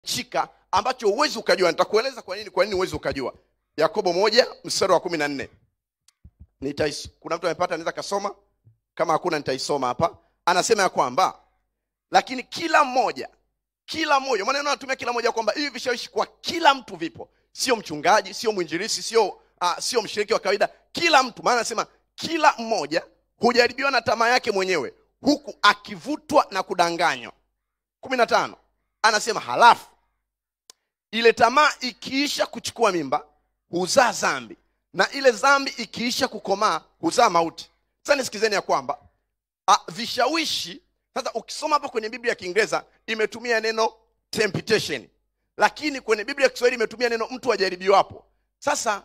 chika ambacho huwezi ukajua nitakueleza kwa nini kwa nini huwezi ukajua yakobo moja mstari wa kumi na nne Nitais- kuna mtu amepata anaweza kasoma kama hakuna nitaisoma hapa anasema ya kwamba lakini kila mmoja kila mmoja maneno anatumia kila mmoja kwamba hivi vishawishi kwa kila mtu vipo sio mchungaji sio mwinjilisi sio uh, sio mshiriki wa kawaida kila mtu maana anasema kila mmoja hujaribiwa na tamaa yake mwenyewe huku akivutwa na kudanganywa kumi na tano anasema halafu ile tamaa ikiisha kuchukua mimba huzaa dhambi na ile dhambi ikiisha kukomaa huzaa mauti sasa nisikizeni ya kwamba a, vishawishi sasa ukisoma hapa kwenye biblia ya kiingereza imetumia neno temptation lakini kwenye biblia ya kiswahili imetumia neno mtu ajaribiwapo sasa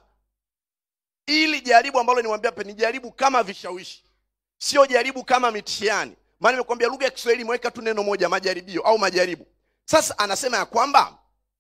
ili jaribu ambalo nimwambia hapa ni jaribu kama vishawishi sio jaribu kama mitihani maana nimekwambia lugha ya kiswahili imeweka tu neno moja majaribio au majaribu sasa anasema ya kwamba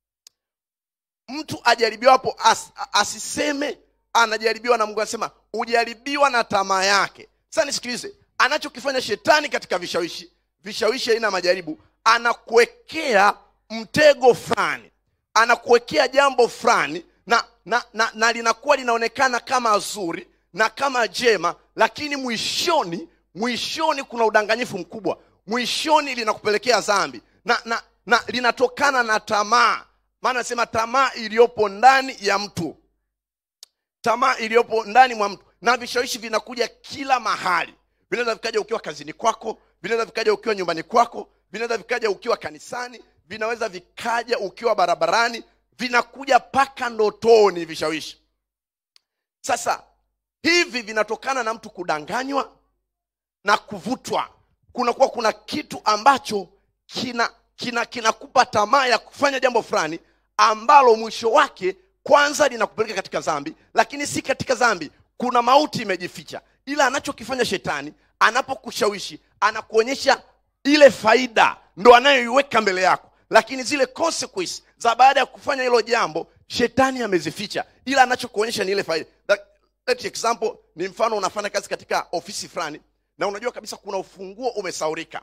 mtu ajaribiwapo as, asiseme anajaribiwa na mungu anasema ujaribiwa na tamaa yake sasa nisikilize anachokifanya shetani katika vishawishi vishawishi aina ya majaribu anakuwekea mtego fulani anakuwekea jambo fulani na, na, na, na linakuwa linaonekana kama zuri na kama jema lakini mwishoni mwishoni kuna udanganyifu mkubwa mwishoni linakupelekea dhambi na, na, na linatokana na tamaa maana nasema tamaa iliyopo ndani ya mtu tamaa iliyopo ndani mwa mtu na vishawishi vinakuja kila mahali vinaweza vikaja ukiwa kazini kwako vinaweza vikaja ukiwa nyumbani kwako vinaweza vikaja ukiwa kanisani vinaweza vikaja ukiwa barabarani vinakuja mpaka ndotoni vishawishi sasa hivi vinatokana na mtu kudanganywa na kuvutwa kunakuwa kuna kitu ambacho kina kina kinakupa tamaa ya kufanya jambo fulani ambalo mwisho wake kwanza linakupeleka katika dhambi lakini si katika dhambi kuna mauti imejificha ila anachokifanya shetani anapokushawishi anakuonyesha ile faida ndo anayoiweka mbele yako lakini zile consequence za baada ya kufanya hilo jambo shetani amezificha ila anachokuonyesha ni ile faida That- let example ni mfano unafanya kazi katika ofisi fulani na unajua kabisa kuna ufunguo umesaurika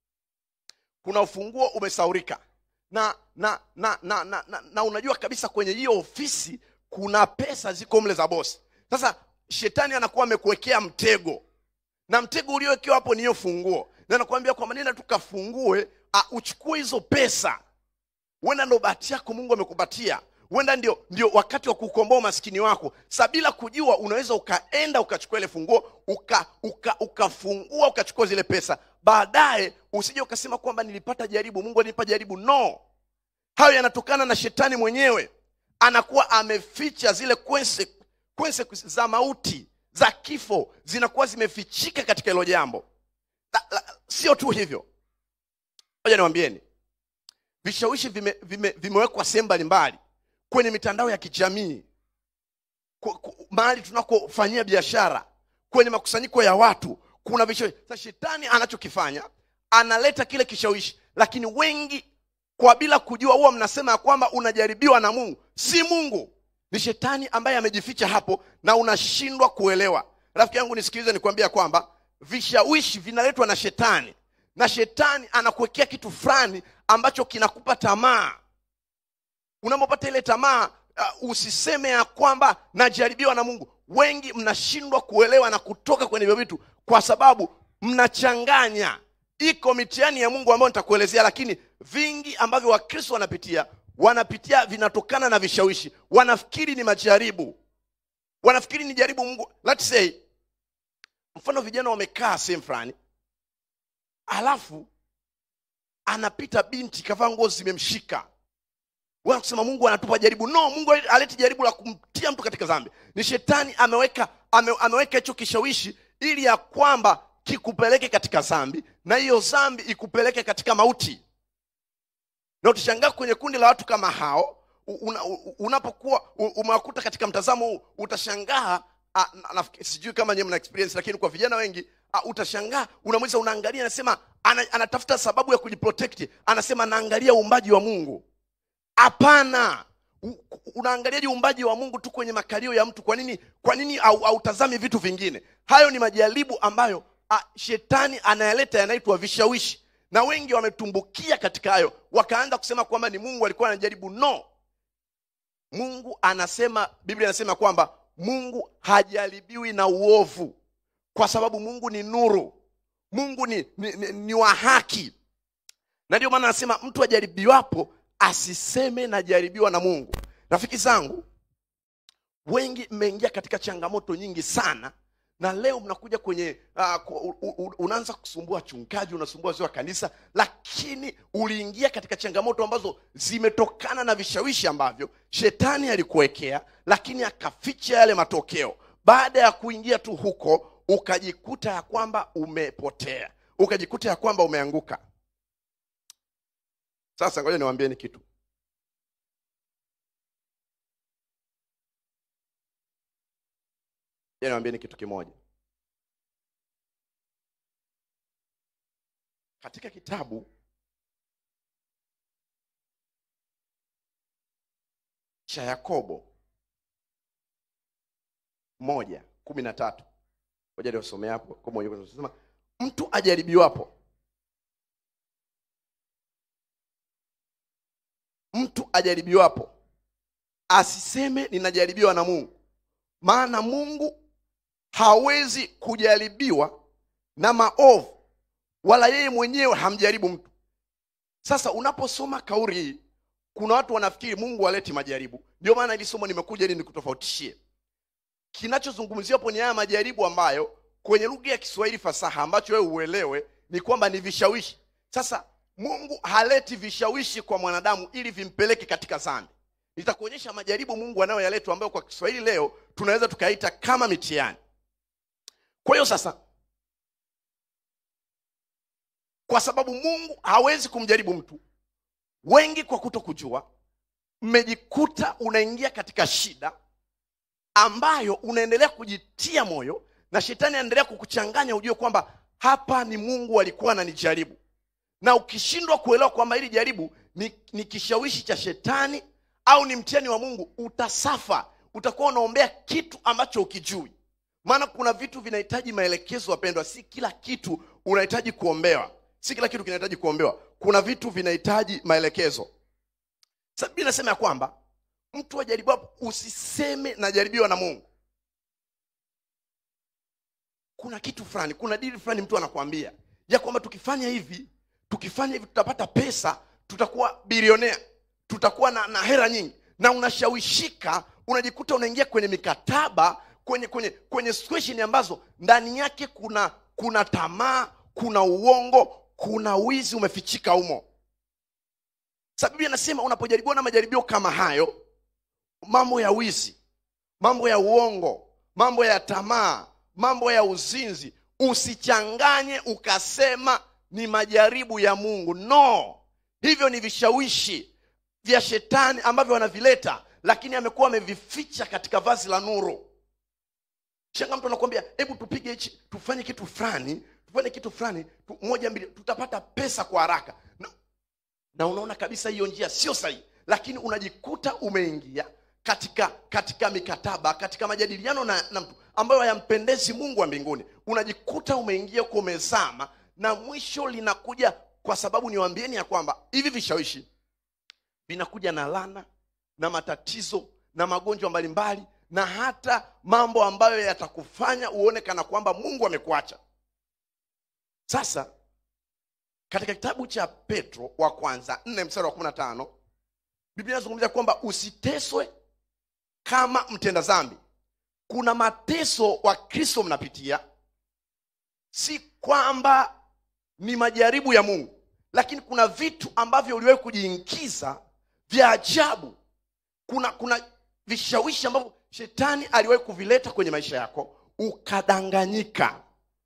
kuna ufunguo umesaurika na na na na, na, na, na unajua kabisa kwenye hiyo ofisi kuna pesa ziko mle za bosi sasa shetani anakuwa amekuwekea mtego na mtego uliowekewa hapo ni hiyo funguo na nakwambia kwamba nenda tukafungue uh, uchukue hizo pesa huenda ndo bahati yako mungu amekupatia huenda ndio, ndio wakati wa kukomboa umaskini wako sa bila kujua unaweza ukaenda ukachukua ile funguo uka, uka, ukafungua ukachukua zile pesa baadaye usije ukasema kwamba nilipata jaribu mungu alinipa jaribu no hayo yanatokana na shetani mwenyewe anakuwa ameficha zile consequences consequences za mauti za kifo zinakuwa zimefichika katika hilo jambo La- la- sio tu hivyo moja niwambieni vishawishi vime, vime, vimewekwa sehemu mbalimbali kwenye mitandao ya kijamii ku- ku- mahali tunakofanyia biashara kwenye makusanyiko ya watu kuna vishawishi sasa shetani anachokifanya analeta kile kishawishi lakini wengi kwa bila kujua huwa mnasema ya kwamba unajaribiwa na mungu si mungu ni shetani ambaye amejificha hapo na unashindwa kuelewa rafiki yangu nisikilize nikwambia kwamba vishawishi vinaletwa na shetani na shetani anakuwekea kitu fulani ambacho kinakupa tamaa unapopata ile tamaa uh, usiseme ya kwamba najaribiwa na mungu wengi mnashindwa kuelewa na kutoka kwenye hivyo vitu kwa sababu mnachanganya iko mitihani ya mungu ambayo nitakuelezea lakini vingi ambavyo wakristo wanapitia wanapitia vinatokana na vishawishi wanafikiri ni majaribu wanafikiri ni jaribu mungu let's say mfano vijana wamekaa sehemu fulani alafu anapita binti kavaa nguo zimemshika Wewe kusema mungu anatupa jaribu no mungu aleti jaribu la kumtia mtu katika dhambi ni shetani ameweka ame, ameweka hicho kishawishi ili ya kwamba kikupeleke katika dhambi na hiyo dhambi ikupeleke katika mauti na utashangaa kwenye kundi la watu kama hao u- una, u- unapokuwa u- umewakuta katika mtazamo huu utashangaa ah, na- nafikiri- sijui kama nyewe mna experience lakini kwa vijana wengi ah, utashangaa unamwiza unaangalia anasema ana, anatafuta sababu ya kujiprotect anasema anaangalia uumbaji wa mungu hapana U- unaangaliaje uumbaji wa mungu tu kwenye makalio ya mtu kwa nini kwa nini au- hautazami vitu vingine hayo ni majaribu ambayo a, shetani anayaleta yanaitwa vishawishi na wengi wametumbukia katika hayo wakaanza kusema kwamba ni mungu alikuwa anajaribu no mungu anasema biblia anasema kwamba mungu hajaribiwi na uovu kwa sababu mungu ni nuru mungu ni, ni, ni, ni wa haki na ndio maana anasema mtu ajaribiwapo asiseme najaribiwa na mungu rafiki zangu wengi mmeingia katika changamoto nyingi sana na leo mnakuja kwenye uh, unaanza kusumbua chungaji unasumbua wazee wa kanisa lakini uliingia katika changamoto ambazo zimetokana na vishawishi ambavyo shetani alikuwekea lakini akaficha yale matokeo baada ya kuingia tu huko ukajikuta ya kwamba umepotea ukajikuta ya kwamba umeanguka sasa ngoja niwaambieni kitu Ngoja niwaambieni kitu kimoja katika kitabu cha yakobo moja kumi na tatu moja niwasomea hapo kwa moja sema mtu ajaribiwapo mtu ajaribiwapo asiseme ninajaribiwa na mungu maana mungu hawezi kujaribiwa na maovu wala yeye mwenyewe hamjaribu mtu sasa unaposoma kauli hii kuna watu wanafikiri mungu haleti majaribu ndio maana hili somo nimekuja ili nikutofautishie kinachozungumziwa hapo ni haya majaribu ambayo kwenye lugha ya kiswahili fasaha ambacho wewe uelewe ni kwamba ni vishawishi sasa mungu haleti vishawishi kwa mwanadamu ili vimpeleke katika dhambi nitakuonyesha majaribu mungu anayoyaletwa ambayo kwa kiswahili leo tunaweza tukaita kama mitihani kwa hiyo sasa kwa sababu mungu hawezi kumjaribu mtu wengi kwa kuto kujua mmejikuta unaingia katika shida ambayo unaendelea kujitia moyo na shetani anaendelea kukuchanganya ujue kwamba hapa ni mungu alikuwa ananijaribu na ukishindwa kuelewa kwamba hili jaribu ni, ni kishawishi cha shetani au ni mtihani wa mungu utasafa utakuwa unaombea kitu ambacho ukijui maana kuna vitu vinahitaji maelekezo wapendwa si kila kitu unahitaji kuombewa si kila kitu kinahitaji kuombewa kuna vitu vinahitaji maelekezo sababu nasema ya kwamba mtu ajaribiwapo usiseme najaribiwa na mungu kuna kitu fulani kuna dili fulani mtu anakuambia ya kwamba tukifanya hivi tukifanya hivi tutapata pesa tutakuwa bilionea tutakuwa na, na hera nyingi na unashawishika unajikuta unaingia kwenye mikataba kwenye kwenye kwenye situation ambazo ndani yake kuna kuna tamaa kuna uongo kuna wizi umefichika humo sababu anasema unapojaribiwa na majaribio kama hayo mambo ya wizi mambo ya uongo mambo ya tamaa mambo ya uzinzi usichanganye ukasema ni majaribu ya mungu no hivyo ni vishawishi vya shetani ambavyo wanavileta lakini amekuwa amevificha katika vazi la nuru shanga mtu anakuambia hebu tupige hichi tufanye kitu fulani tufanye kitu fulani tu, moja mbili tutapata pesa kwa haraka na, na unaona kabisa hiyo njia sio sahihi lakini unajikuta umeingia katika katika mikataba katika majadiliano na, na mtu ambayo hayampendezi mungu wa mbinguni unajikuta umeingia huko umezama na mwisho linakuja kwa sababu niwaambieni ya kwamba hivi vishawishi vinakuja na lana na matatizo na magonjwa mbalimbali na hata mambo ambayo yatakufanya uone kana kwamba mungu amekuacha sasa katika kitabu cha petro wa kwanza nne mstari wa kumi na tano biblia inazungumzia kwamba usiteswe kama mtenda dhambi kuna mateso wa kristo mnapitia si kwamba ni majaribu ya mungu lakini kuna vitu ambavyo uliwahi kujiingiza vya ajabu kuna kuna vishawishi ambavyo shetani aliwahi kuvileta kwenye maisha yako ukadanganyika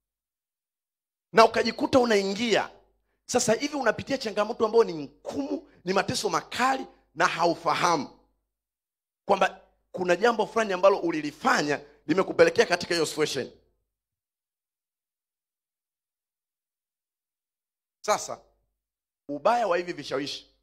na ukajikuta unaingia sasa hivi unapitia changamoto ambayo ni ngumu ni mateso makali na haufahamu kwamba kuna jambo fulani ambalo ulilifanya limekupelekea katika hiyo situation sasa ubaya wa hivi vishawishi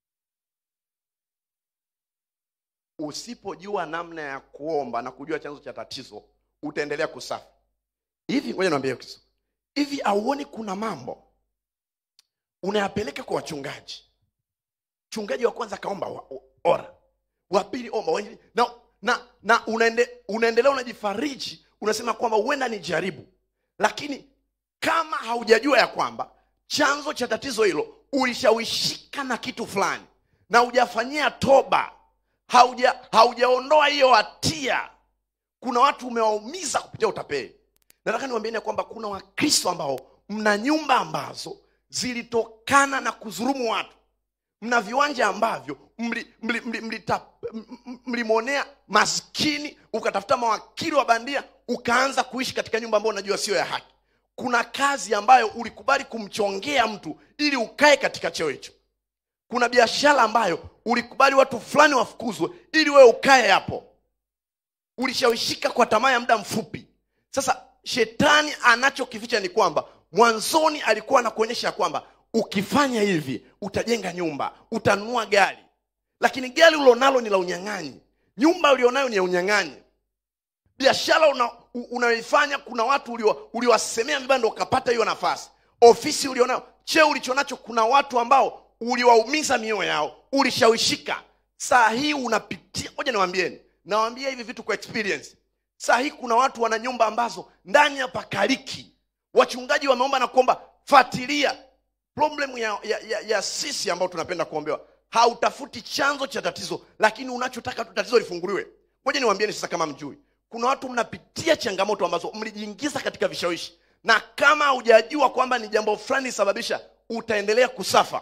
usipojua namna ya kuomba na kujua chanzo cha tatizo utaendelea kusafi hivi ngoja niambie kitu hivi auoni kuna mambo unayapeleka kwa wachungaji mchungaji wa kwanza akaomba wa- ora wa pili omba wa nne- na, na, na unaende, unaendelea unajifariji unasema kwamba huenda ni jaribu lakini kama haujajua ya kwamba chanzo cha tatizo hilo ulishawishika na kitu fulani na hujafanyia toba hauja haujaondoa hiyo hatia kuna watu umewaumiza kupitia utapeli nataka niwaambieni ya kwamba kuna wakristo ambao mna nyumba ambazo zilitokana na kuzurumu watu mna viwanja ambavyo mlimwonea mli, mli, mlita- m- m- mlimwonea maskini ukatafuta mawakili wa bandia ukaanza kuishi katika nyumba ambayo unajua sio ya haki kuna kazi ambayo ulikubali kumchongea mtu ili ukae katika cheo hicho kuna biashara ambayo ulikubali watu fulani wafukuzwe ili wewe ukae hapo ulishawishika kwa tamaa ya muda mfupi sasa shetani anachokificha ni kwamba mwanzoni alikuwa anakuonyesha kwamba ukifanya hivi utajenga nyumba utanunua gari lakini gari ulionalo ni la unyang'anyi nyumba ulionayo ni ya unyang'anyi biashara una, u- unayoifanya kuna watu ulio- uliowasemea vibaya ndo ukapata hiyo nafasi ofisi ulionayo cheo ulichonacho kuna watu ambao uliwaumiza mioyo yao ulishawishika saa hii unapitia moja niwambieni nawambia hivi vitu kwa experience saa hii kuna watu wana nyumba ambazo ndani ya pakaliki wachungaji wameomba na kuomba fatilia problem ya, ya, ya, ya sisi ambao tunapenda kuombewa hautafuti chanzo cha tatizo lakini unachotaka tu tatizo lifunguliwe moja niwaambieni sasa kama mjui kuna watu mnapitia changamoto ambazo mlijiingiza katika vishawishi na kama hujajua kwamba ni jambo fulani sababisha utaendelea kusafa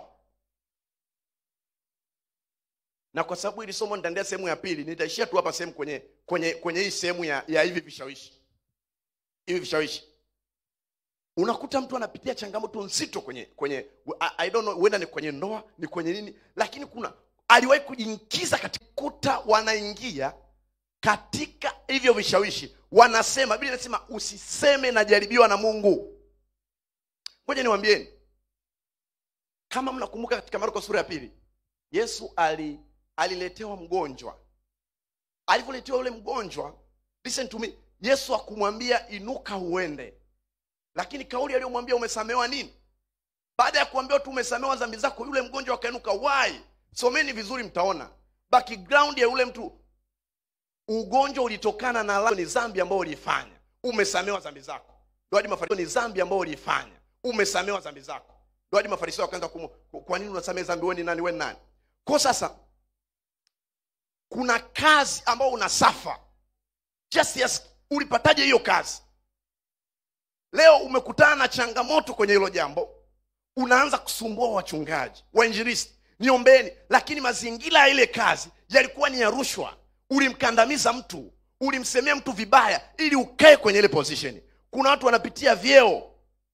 na kwa sababu hili somo nitaendea sehemu ya pili nitaishia tu hapa sehemu kwenye kwenye kwenye hii sehemu ya, ya hivi vishawishi hivi vishawishi unakuta mtu anapitia changamoto nzito kwenye kwenye I, I don't know huenda ni kwenye ndoa ni kwenye nini lakini kuna aliwahi kujiingiza katika kuta wanaingia katika hivyo vishawishi wanasema biblia inasema usiseme najaribiwa na mungu ngoja niwambieni kama mnakumbuka katika marko sura ya pili yesu ali aliletewa mgonjwa alivyoletewa yule mgonjwa listen to me yesu akumwambia inuka uende lakini kauli aliyomwambia umesamewa nini baada ya kuambiwa tu umesamewa dhambi zako yule mgonjwa akainuka why someni vizuri mtaona background ya yule mtu ugonjwa ulitokana na la- ni dhambi ambayo uliifanya umesamewa dhambi zako ndio hadi mafarisayo ni dhambi ambayo uliifanya umesamewa dhambi zako ndio hadi mafarisayo wakaanza kumu kwa nini unasamehe dhambi wewe ni nani wewe ni nani kwa sasa kuna kazi ambayo unasafa just yes ulipataje hiyo kazi leo umekutana na changamoto kwenye hilo jambo unaanza kusumbua wachungaji wainjilisti niombeni lakini mazingira ya ile kazi yalikuwa ni ya rushwa ulimkandamiza mtu ulimsemea mtu vibaya ili ukae kwenye ile position kuna watu wanapitia vyeo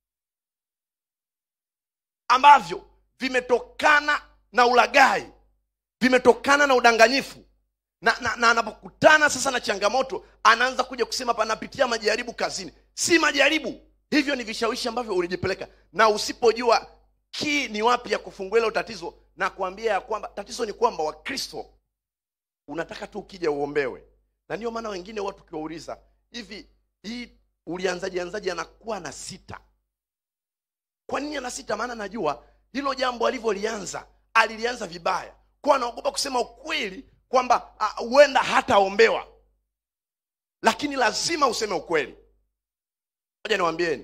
ambavyo vimetokana na ulagai vimetokana na udanganyifu na, na, na anapokutana sasa na changamoto anaanza kuja kusema panapitia majaribu kazini si majaribu hivyo ni vishawishi ambavyo ulijipeleka na usipojua kii ni wapi ya kufungua hilo tatizo na kuambia ya kwamba tatizo ni kwamba wakristo unataka tu ukija uombewe na ndio maana wengine watu ukiwauliza hivi hii ulianzaje anzaje anakuwa na sita kwa nini ana sita maana najua hilo jambo alivyolianza alilianza vibaya kwa anaogopa kusema ukweli kwamba ah, huenda hataombewa lakini lazima useme ukweli moja niwambieni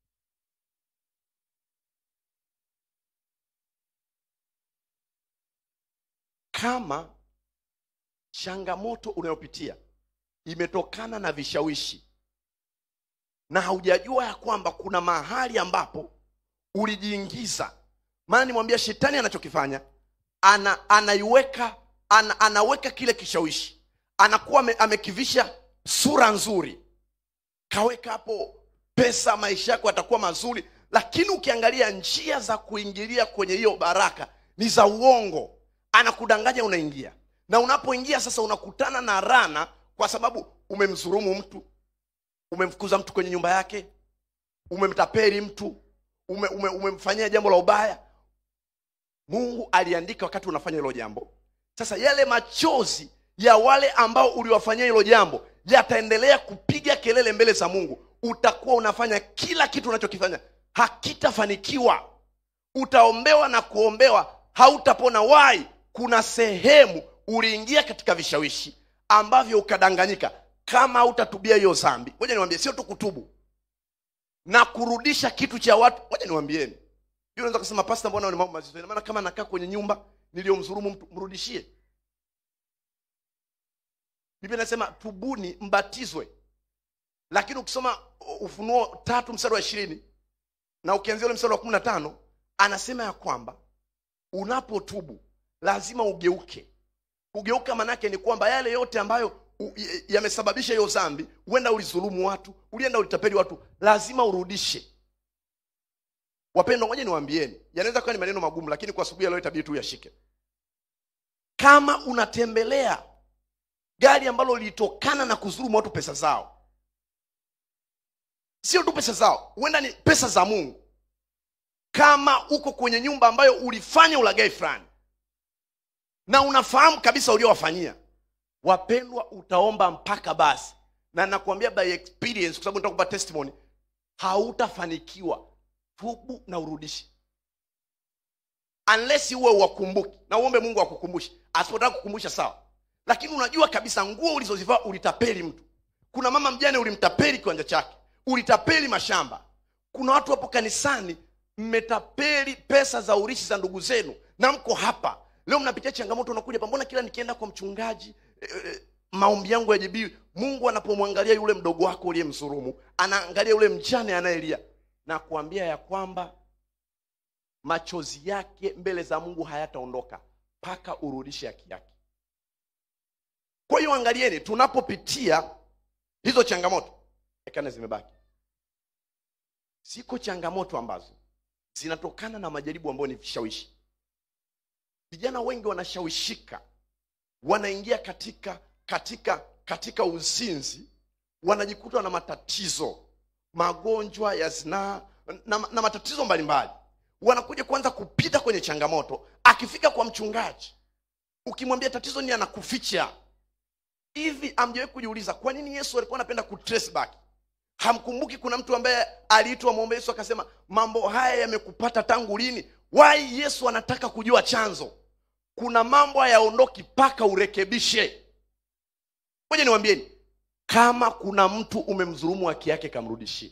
kama changamoto unayopitia imetokana na vishawishi na haujajua ya kwamba kuna mahali ambapo ulijiingiza maana nimwambia shetani anachokifanya ana, anaiweka ana, anaweka kile kishawishi anakuwa ame, amekivisha sura nzuri kaweka hapo pesa maisha yako yatakuwa mazuri lakini ukiangalia njia za kuingilia kwenye hiyo baraka ni za uongo anakudanganya unaingia na unapoingia sasa unakutana na rana kwa sababu umemdhurumu mtu umemfukuza mtu kwenye nyumba yake umemtapeli mtu ume, ume, umemfanyia jambo la ubaya mungu aliandika wakati unafanya hilo jambo sasa yale machozi ya wale ambao uliwafanyia hilo jambo yataendelea kupiga kelele mbele za mungu utakuwa unafanya kila kitu unachokifanya hakitafanikiwa utaombewa na kuombewa hautapona wai kuna sehemu uliingia katika vishawishi ambavyo ukadanganyika kama hautatubia hiyo zambi ngoja niwambie sio tu kutubu na kurudisha kitu cha watu ngoja niwambieni hiyo unaweza kusema pasta mbona ni mambo mazito ina maana kama nakaa kwenye nyumba niliyomdhulumu mtu mrudishie biblia inasema tubuni mbatizwe lakini ukisoma ufunuo tatu mstari wa ishirini na ukianzia ule mstari wa kumi na tano anasema ya kwamba unapotubu lazima ugeuke kugeuka manake ni kwamba yale yote ambayo u- y- yamesababisha hiyo dhambi huenda ulizulumu watu ulienda ulitapeli watu lazima urudishe wapendwa ngoja niwaambieni yanaweza kuwa ni maneno magumu lakini kwa asubuhi ya leo itabidi tu yashike kama unatembelea gari ambalo lilitokana na kudhulumu watu pesa zao sio tu pesa zao huenda ni pesa za mungu kama uko kwenye nyumba ambayo ulifanya ulagai fulani na unafahamu kabisa uliowafanyia wapendwa utaomba mpaka basi na nakwambia by experience kwa sababu nitakupa testimony hautafanikiwa tubu na urudishi unless uwe uwakumbuki na uombe mungu akukumbushe asipotaka kukumbusha sawa lakini unajua kabisa nguo ulizozivaa ulitapeli mtu kuna mama mjane ulimtapeli kiwanja chake ulitapeli mashamba kuna watu hapo kanisani mmetapeli pesa za urishi za ndugu zenu na mko hapa leo mnapitia changamoto unakuja hapa mbona kila nikienda kwa mchungaji e, e, maombi yangu yajibiwi mungu anapomwangalia yule mdogo wako uliyemsurumu anaangalia yule mjane anayelia na kuambia ya kwamba machozi yake mbele za mungu hayataondoka mpaka urudishe haki yake kwa hiyo angalieni tunapopitia hizo changamoto ekane zimebaki ziko changamoto ambazo zinatokana na majaribu ambayo ni vishawishi vijana wengi wanashawishika wanaingia katika katika katika uzinzi wanajikuta na matatizo magonjwa ya zinaa na, na matatizo mbalimbali wanakuja kuanza kupita kwenye changamoto akifika kwa mchungaji ukimwambia tatizo ni anakuficha hivi amjawahi kujiuliza kwa nini yesu alikuwa anapenda kutrace back hamkumbuki kuna mtu ambaye aliitwa mwombe yesu akasema mambo haya yamekupata tangu lini wai yesu anataka kujua chanzo kuna mambo hayaondoki mpaka urekebishe moja niwambieni kama kuna mtu umemdhulumu haki yake kamrudishie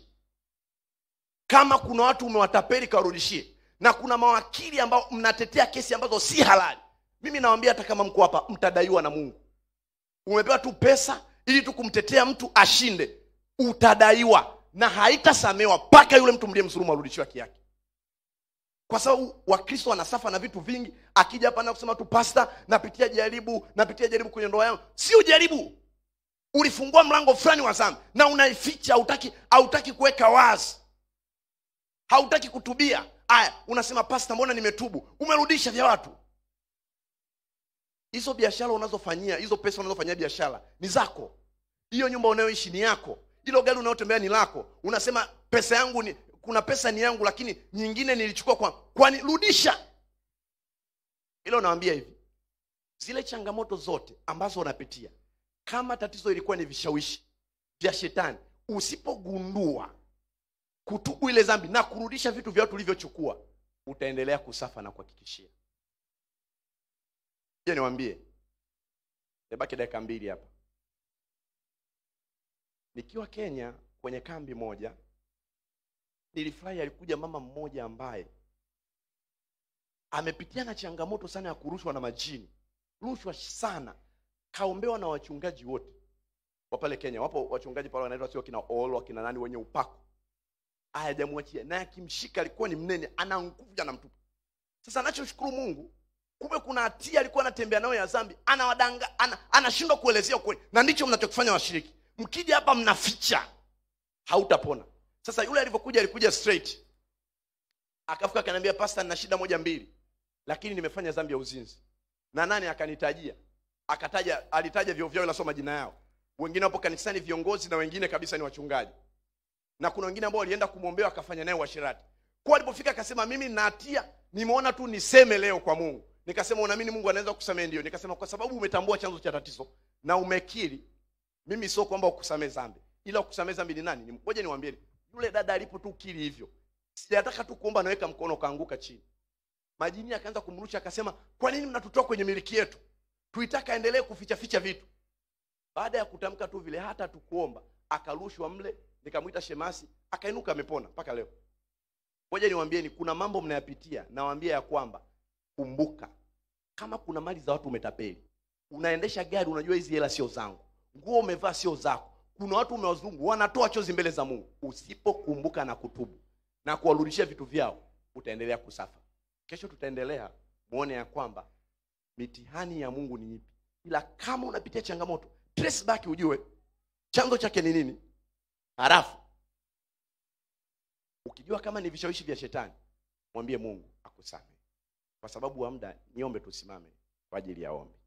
kama kuna watu umewatapeli kawarudishie na kuna mawakili ambao mnatetea kesi ambazo si halali mimi nawambia hata kama mko hapa mtadaiwa na mungu umepewa tu pesa ili tu kumtetea mtu ashinde utadaiwa na haitasamewa mpaka yule mtu mliyemdhulumu arudishiwe haki yake kwa sababu wakristo wanasafa na vitu vingi akija hapa na kusema tu pasta napitia jaribu napitia jaribu kwenye ndoa yangu sio jaribu ulifungua mlango fulani wa dhambi na unaificha hautaki hautaki kuweka wazi hautaki kutubia aya unasema pasta mbona nimetubu umerudisha vya watu hizo biashara unazofanyia hizo pesa unazofanyia biashara ni zako hiyo nyumba unayoishi ni yako hilo gari unayotembea ni lako unasema pesa yangu ni kuna pesa ni yangu lakini nyingine nilichukua kwa kwani rudisha ilo nawambia hivi zile changamoto zote ambazo unapitia kama tatizo ilikuwa ni vishawishi vya shetani usipogundua kutubu ile dhambi na kurudisha vitu vya watu ulivyochukua utaendelea kusafa na kuhakikishia je niwambie nebaki dakika mbili hapa nikiwa kenya kwenye kambi moja nilifurahi alikuja mama mmoja ambaye amepitia na changamoto sana ya kurushwa na majini rushwa sana kaombewa na wachungaji wote wa pale kenya wapo wachungaji pale wanaitwa sio kina olo akina nani wenye upako hayajamwachia naye akimshika alikuwa ni mnene ana nguvu anamtupa sasa anachoshukuru mungu kumbe kuna hatia alikuwa anatembea nayo ya dhambi anawadanga ana, anashindwa kuelezea ukweli na ndicho mnachokifanya washiriki mkija hapa mnaficha hautapona sasa yule alivyokuja alikuja straight akafika akaniambia pasta nina shida moja mbili lakini nimefanya dhambi ya uzinzi na nani akanitajia akataja alitaja vyeo vyao nasoma majina yao wengine wapo kanisani viongozi na wengine kabisa ni wachungaji na kuna wengine ambao walienda kumwombea akafanya naye uashirati kwa alipofika akasema mimi nina hatia nimeona tu niseme leo kwa mungu nikasema unaamini mungu anaweza kusamehe ndio nikasema kwa sababu umetambua chanzo cha tatizo na umekiri mimi sio kwamba ukusamee dhambi ila ukusamee dhambi ni nani ngoja niwaambieni yule dada alipo tu kiri hivyo sijataka tu kuomba naweka mkono ukaanguka chini majini akaanza kumrusha akasema kwa nini mnatutoa kwenye miliki yetu tuitaka aendelee kuficha ficha vitu baada ya kutamka tu vile hata tukuomba akarushwa mle nikamwita shemasi akainuka amepona mpaka leo moja niwaambieni kuna mambo mnayapitia nawaambia ya kwamba kumbuka kama kuna mali za watu umetapeli unaendesha gari unajua hizi hela sio zangu nguo umevaa sio zako kuna watu umewazungu wanatoa chozi mbele za mungu usipokumbuka na kutubu na kuwarudishia vitu vyao utaendelea kusafa kesho tutaendelea muone ya kwamba mitihani ya mungu ni ipi ila kama unapitia changamoto trace back ujue chanzo chake ni nini halafu ukijua kama ni vishawishi vya shetani mwambie mungu akusamehe kwa sababu wa muda niombe tusimame kwa ajili ya ombi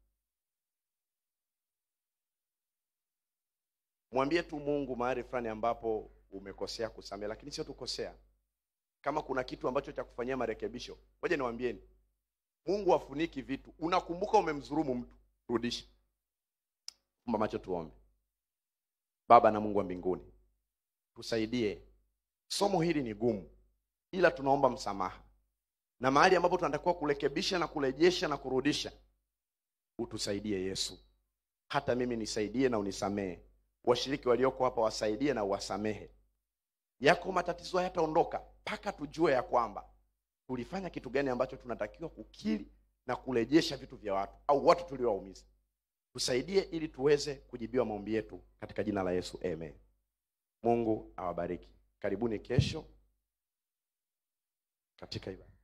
mwambie tu mungu mahali fulani ambapo umekosea kusamehe lakini sio tukosea kama kuna kitu ambacho cha kufanyia marekebisho ngoja niwaambieni mungu afuniki vitu unakumbuka umemdhulumu mtu rudisha fumba macho tuombe baba na mungu wa mbinguni tusaidie somo hili ni gumu ila tunaomba msamaha na mahali ambapo tunatakiwa kurekebisha na kurejesha na kurudisha utusaidie yesu hata mimi nisaidie na unisamehe washiriki walioko hapa wasaidie na uwasamehe yako matatizo hayataondoka mpaka tujue ya kwamba tulifanya kitu gani ambacho tunatakiwa kukiri na kurejesha vitu vya watu au watu tuliowaumiza tusaidie ili tuweze kujibiwa maombi yetu katika jina la yesu amen mungu awabariki karibuni kesho katika ibada